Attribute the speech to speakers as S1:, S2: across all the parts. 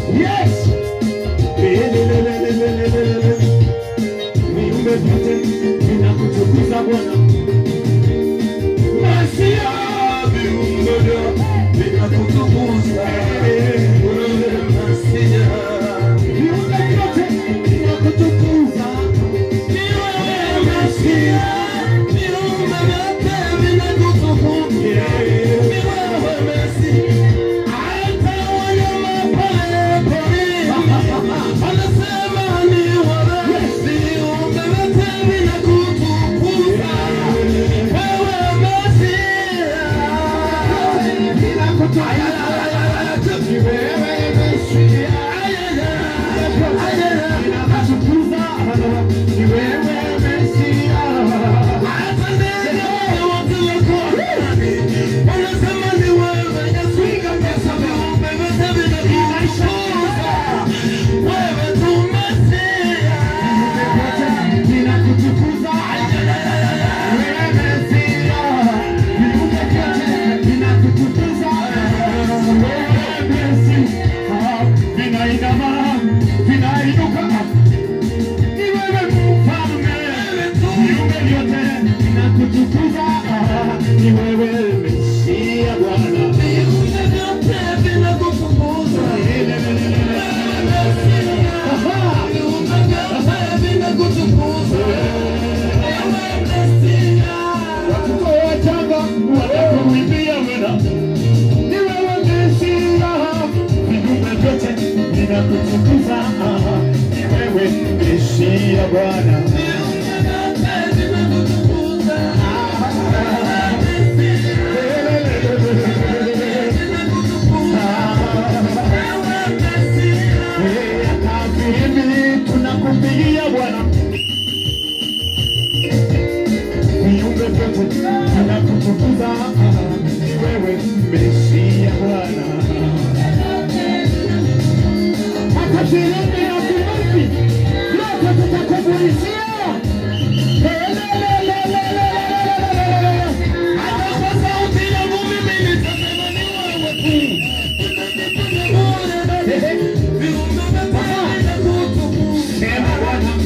S1: Yes. Lelelelelelelelele. Viumbe vyote vinakutukuza Bwana. Masia viumbe vyote vinakutukuza. Masia viumbe vyote vinakutukuza. Ni wewe Masia, viumbe vyote vinakutukuza. Ni wewe Masia. Hata wanyama pale porini wanasema ni wewe. Viumbe vyote vinakutukuza. Wewe Masia. Ni wewe Masia. Vinakutukuza. Ni wewe Masia. Hata ndege wote wako wanasema ni wewe Yesu. Viumbe vyote vinakutukuza. Wewe tu Masia. Vinakutukuza. Wewe Masia. Viumbe vyote vinakutukuza. Wewe Masia. Vinainama, vinainuka. Ni wewe mfalme. Viumbe vyote vinakutukuza. Ni wewe Mesia Bwana. Viumbe vyote vinakutukuza. Aha. Viumbe vyote vinakutukuza. Watoto wachanga wanakuimbia Bwana. Ni wewe Mesia. Viumbe vyote vinakutukuza. Ni wewe Mesia Bwana. Filimbi tunakupigia Bwana, viumbe vyote vinakutukuza. Ni wewe Mesia Bwana. Hata filimbi na filimbi yote tutakupulizia. Hata kwa sauti yangu mimi nitasema ni wewe tu. Sema Bwana,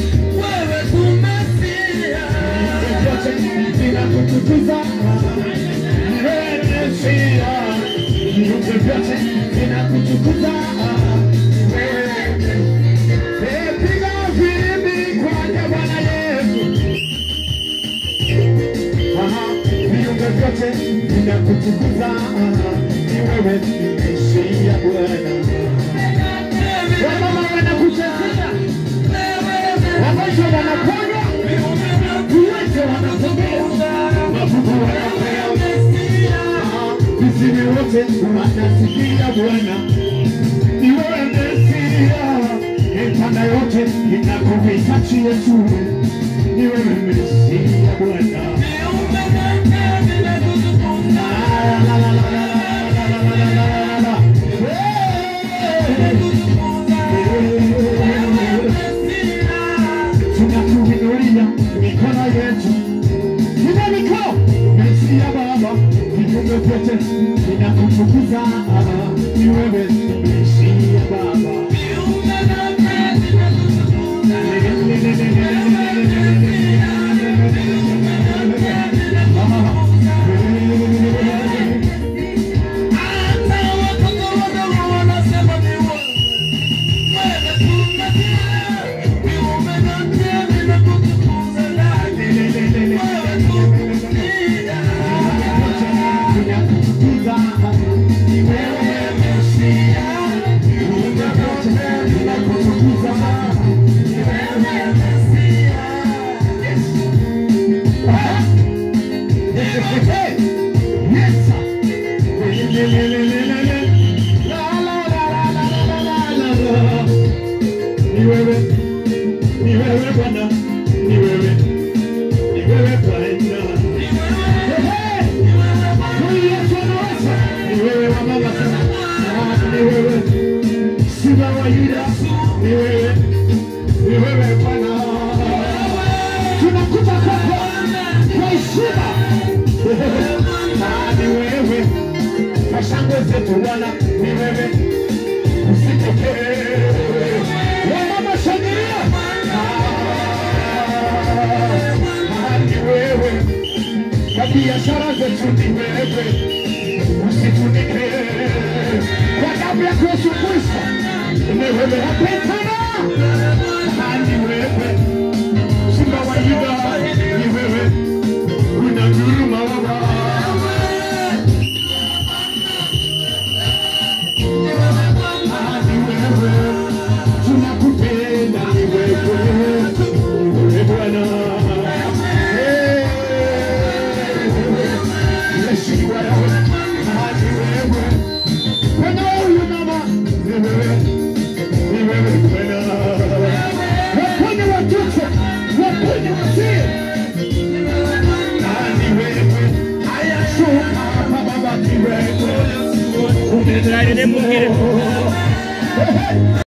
S1: vyote vinakutukuza. Ni wewe Mesia. Viumbe vyote vinakutukuza. Ni wewe. Eh, piga filimbi kwake Bwana Yesu. Aha, viumbe vyote vinakutukuza. Ni wewe Mesia Bwana. Wamama wanakuchezea, wagonjwa wanaponywa, viwete wanatembea, mabubu wanapea, viziwi wote wanasikia Bwana. Ni wewe Mesia, mitanda yote inakuhitaji Yesu. Ni wewe Mesia Bwana. La, la, la, la, la, la, la, la, la, la, la, la. Tunakuinulia mikono yetu Inamiko Mesia Baba, viumbe vyote vinakutukuza. Ni wewe Mesia Baba.
S2: Hata watoto wadogo wanasema ni wewe. Wewe tu Mesia. Viumbe vyote vinakutukuza ndani. Wewe tu Mesia.
S1: Ni wewe Mesia. Viumbe vyote vinakutukuza. Ni wewe Mesia. Ah. Yes, sir. La, la, la, la, la, la, la, la, la. Ni wewe, ni wewe Bwana, ni wewe, ni wewe Bwana. Ehe, huyu Yesu anaweza. Ni wewe wa mama sana. Ah, ni wewe. Simba wa Yuda, ni wewe, ni wewe Bwana. Tunakuja kwako kwa heshima. Ah, ni wewe kwa shangwe zetu Bwana, ni wewe usitokee Yesu ni wewe, usifunike kwa damu ya Yesu Kristo. Ni wewe wapendana, ni wewe simba wa Yuda, ni wewe unanguruma Baba. Ni wewe tunakupenda, ni wewe, ni wewe Bwana. Eh, Yesu ni wewe, Ah, ni wewe. Bwana huyu mama, ni wewe, ni wewe Bwana. Waponye watoto, waponye wazee. Ah, ni wewe. Shuka hapa Baba, ni wewe.
S3: Try to them, we'll get it.
S1: Hey, hey.